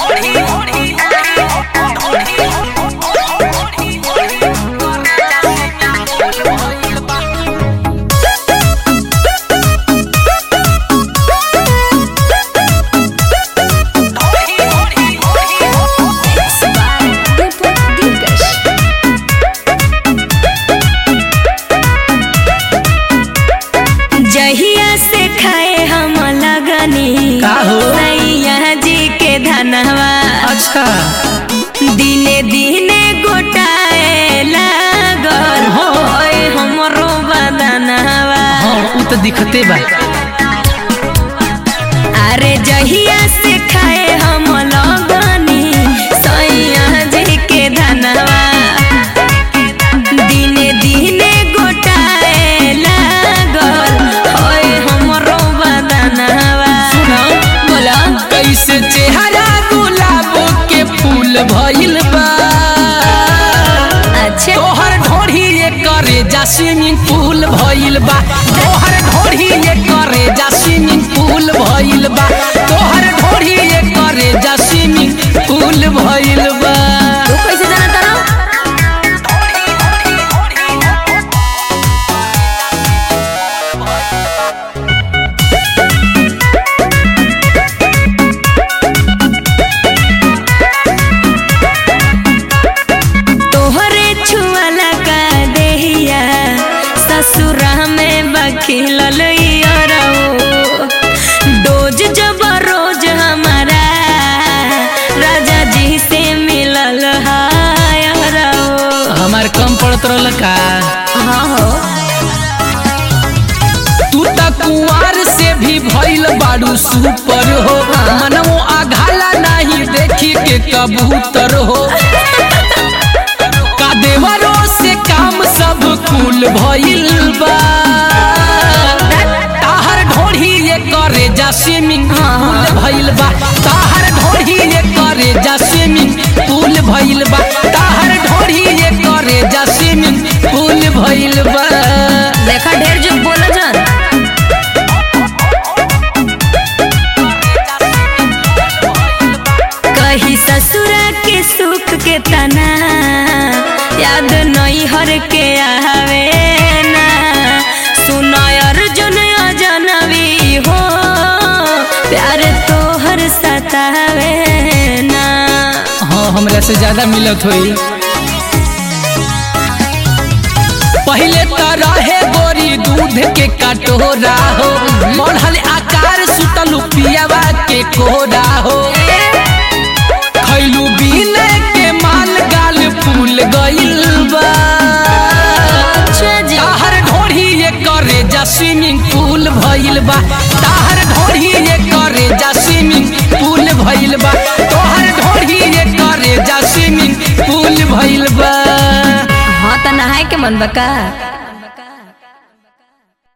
जहिया से खाए हम लगनी का हो? सैया जी के धनवा अच्छा दिने दिने गोटाए लागल हाँ। ओए हमरो बदनवा हाँ उ तो दिखते बा अरे जहिया से खाए हम लगनी सैया जी के धनवा दिने दिने गोटाए लागल ओए हमरो बदनवा सुनो बोला कैसे चेहरा गुलाब के फूल भइल बा अच्छा तोहर ढोढ़ी ये करे जा स्विमिंग पूल भइल बा तोहर ढोढ़ी ये करे जा स्विमिंग पूल भइल बा तोहर ढोढ़ी ये करे जा स्विमिंग पूल भइल बा तू कैसे जाना तारा तोहरे छुअला का देहिया ससुरा में बखिलल रहो डोज जब रोज हमारा राजा जी से मिलल हाय रहो हमार कम पड़त रहल का हाँ हो तू त कुंवार से भी भइल बाड़ू सुपर हो मनमो आघाला नहीं देखी के कबूतर हो का देवरो से काम सब कुल भइल बा ताहर ढोढ़ी ये करे जा स्विमिंग पूल भइल बा ताहर ढोढ़ी ये करे जा स्विमिंग पूल भइल बा ताहर ढोढ़ी ये करे जा स्विमिंग पूल भइल बा देखा ढेर जो बोला जान कही ससुरा के सुख के तना याद नहीं हर के आवे ना सुनाय अर्जुन अजनबी हो प्यार तो हर सतावे ना हाँ हमरा से ज्यादा मिलत होई पहले तो रहे गोरी दूध के कटोरा हो बढ़ल आकार सुतल पियावा के कोरा हो खैलू बीन के माल गाल फूल गइल बा अच्छा जी ताहर ढोढ़ी ये करे जा स्विमिंग पूल भइल बा ताहर ढोढ़ी ये करे जा स्विमिंग पूल भइल बा तोहर ढोढ़ी ये करे जा स्विमिंग पूल भइल बा हाँ तो नहाए के मन बका